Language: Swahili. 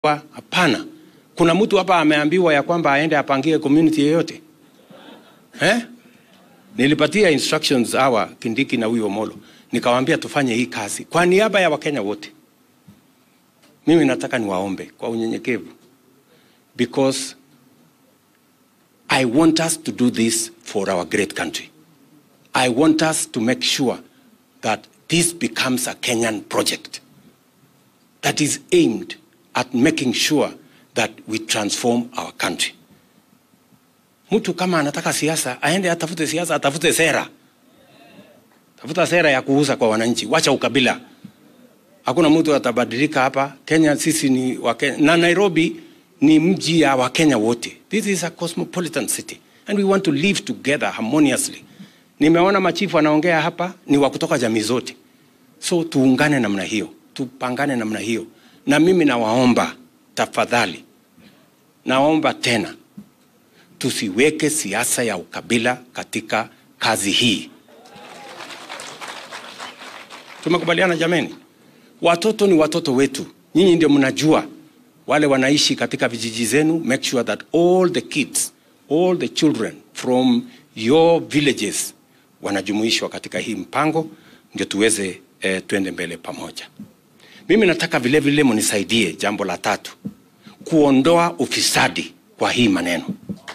Wa- Hapana, kuna mtu hapa ameambiwa ya kwamba aende apangie community yoyote eh? Nilipatia instructions hawa Kindiki na huyo Molo, nikawaambia tufanye hii kazi kwa niaba ya Wakenya wote. Mimi nataka niwaombe kwa unyenyekevu, because I want us to do this for our great country. I want us to make sure that this becomes a Kenyan project that is aimed at making sure that we transform our country. Mtu kama anataka siasa aende atafute siasa, atafute sera, tafuta sera ya kuuza kwa wananchi, wacha ukabila. Hakuna mtu atabadilika hapa Kenya. Sisi ni Wakenya na Nairobi ni mji ya Wakenya wote. This is a cosmopolitan city and we want to live together harmoniously. Nimeona machifu anaongea hapa ni wa kutoka jamii zote, so tuungane namna hiyo, tupangane namna hiyo, na mimi nawaomba tafadhali, naomba tena tusiweke siasa ya ukabila katika kazi hii. Tumekubaliana jameni? Watoto ni watoto wetu, nyinyi ndio mnajua wale wanaishi katika vijiji zenu. Make sure that all the kids, all the children from your villages wanajumuishwa katika hii mpango, ndio tuweze eh, tuende mbele pamoja. Mimi nataka vile vile munisaidie jambo la tatu, kuondoa ufisadi kwa hii maneno.